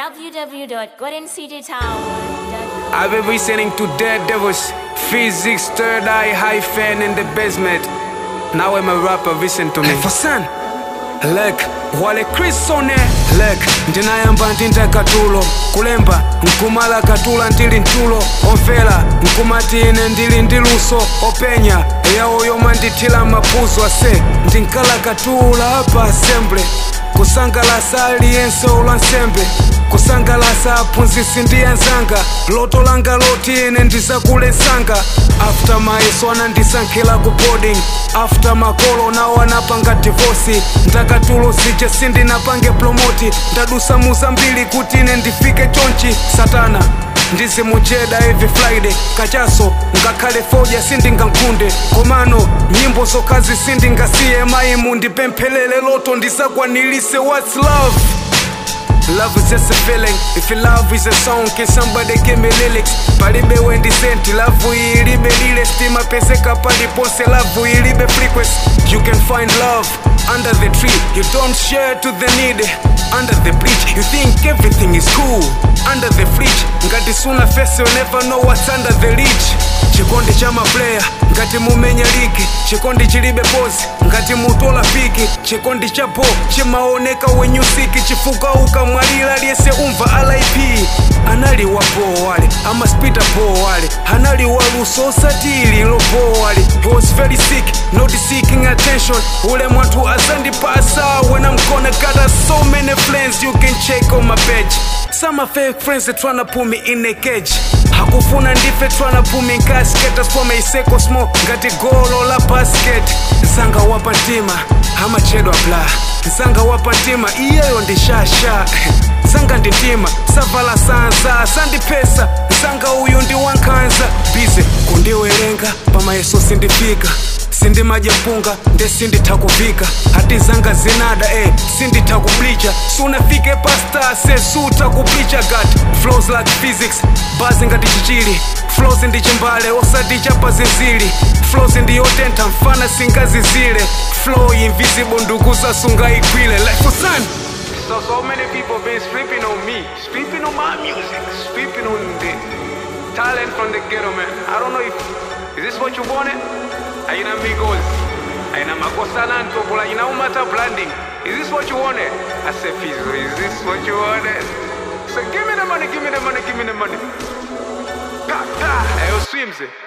www.goldencitytower.com. I've been listening to Dead Devils, Physics, Third Eye, High Fan in the basement. Now I'm a rapper, listen to me. For son, look, wale Chris on it. Look, ndinayamba ndinda tulo kulemba nkumala katula ndili ntulo omvera nkumati ine ndili ndi luso openya yawo yomwe ndithira mapuzo ase ndinkala katula pa assembly kusangalasa aliyense olwa nsembe kusangalasa aphunzitsi ndi anzanga loto langa loti ine ndizakulesanga after mayeso anandisankhira ku boarding after makolo nawo anapanga divosi ndakatulo zije sindinapange promoti ndadusa muzambiri kuti ine ndifike chonchi satana ndizimucheda every friday kachaso ngakhale foja sindingankhunde komano nyimbo zokhazi sindingasiye mayimu ndipemphelele loto ndisakwanilise what's love Love is just a feeling. If your love is a song, can somebody give me lyrics? Palibe wendi senti, love ilibe lile stima peseka palipose, love ilibe frequency. You can find love under the tree. You don't share to the needy. Under the bridge, you think everything is cool. Under the fridge, ngati suna face, you never know what's under the reach. chikondi cha maplaya ngati mumenya ligi chikondi chilibe pozi ngati mutola piki chikondi cha po chimaoneka wenyusiki chifuka ukamwalira liyese umva lip anali wapo wale amaspita po wale anali waluso osatili lopo wale he was very sick not seeking attention ule mwanthu azandipasa when i'm gonna gather so many friends you can check on my page some are fake friends that tryna put me in a cage hakufuna ndife tryna put me in casket asipome iseko smo ngati golo la basket nsanga wapa mtima amachedwa bla nsanga wapa mtima iyeyo ndi shasha nsanga ndi mtima savala sanza sandipesa nsanga uyu ndi wankhanza bize kundiwerenga pamayeso sindifika sindimadya mpunga nde sinditha kuvika hati zanga zinada eh, sinditha kublicha sunafike pasta sesutha kublicha gat flows like physics bazi ngati chichili flows ndi chimbale osati chapazinzili flows ndiyotentha mfana singazizile flow invisible ndukuza sungayigwile like for sun So, so many people been sleeping on me, sleeping on my music, sleeping on the talent from the ghetto, man. I don't know if, is this what you wanted? Aina amigos, aina makosa nanto, kula ina umata branding. Is this what you wanted? I said, Fizo, is this what you wanted? So give me the money, give me the money, give me the money. God, God, ayo swims it.